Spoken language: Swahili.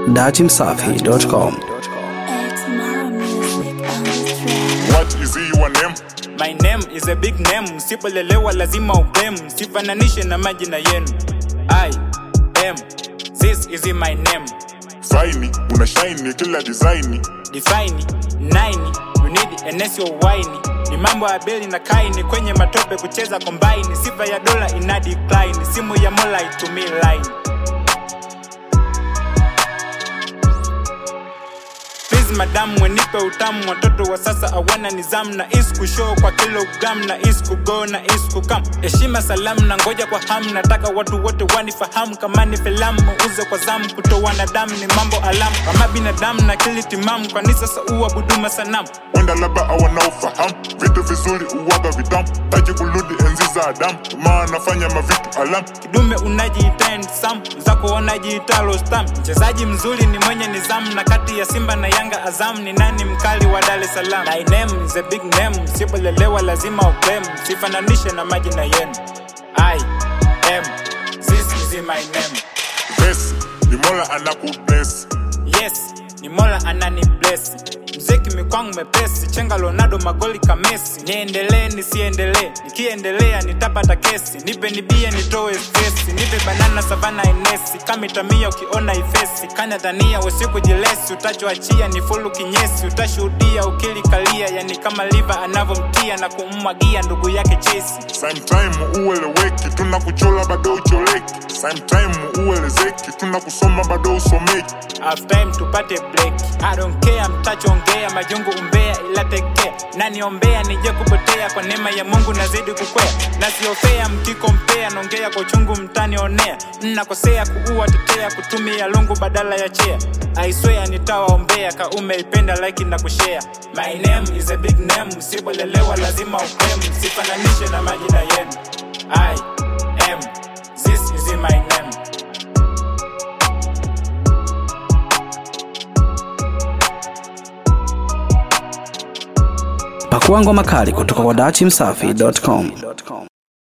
datimsafi.com. X Mara Music on the track. What is your name? My name is a big name, msipolelewa lazima ublame, sifananishe na majina yenu. I am, this is my name. Faini, una shine kila design. Define, nine, you need enes your wine. Ni mambo ya beli na kaini kwenye matope kucheza combine, sifa ya dola ina decline, simu ya mola itumii line. Please madam wenipe utamu watoto wa sasa awana nizamu na isku show kwa kilogram na isku go na isku kam heshima salamu na ngoja kwa hamu nataka watu wote wanifahamu kama ni filamu uze kwa zamu kutoa damu ni mambo alamu kama binadamu na kili timamu kwani sasa uabuduma sanamu Wenda labda wanaofahamu vitu vizuri uwaga vitamu, taji kurudi enzi za Adamu, maana nafanya mavitu alamu. kidume unajiita sam zako wanajiita rostam mchezaji mzuri ni mwenye nizamu na kati ya simba na yanga azam ni nani mkali wa dar es salaam my name is a big name sipolelewa lazima ublem sifananishe na majina yenu i am this is my name Besi, ni Mola anakubless. yes ni mola anani bless mziki mikwangu mepesi chenga lonado magoli kamesi niendelee nisiendelee nikiendelea nitapata kesi nipe nibie nitoe stresi nipe banana savana enesi kamitamia ukiona ifesi kanya tania usiku jilesi utachoachia ni fulu kinyesi utashuhudia ukilikalia yani kama liva anavyomtia na kummwagia ndugu yake chesi Sometime ueleweki, tunakuchola bado ucholeki. Sometime uelezeki, tunakusoma bado usomeki. half time tupate break I don't care mtachoongea majungu umbea ila tekea naniombea nije kupotea kwa neema ya mungu nazidi kukwea nasiofea mkikompea naongea kwa uchungu mtanionea mnakosea kuua tetea kutumia lungu badala ya chea aiswea nitawaombea kaume ipenda like na kushare my name is a big name msibolelewa lazima ukrem sifananishe na majina yenu i am this is my name Pakua ngoma kali kutoka kwa datimsafi.com.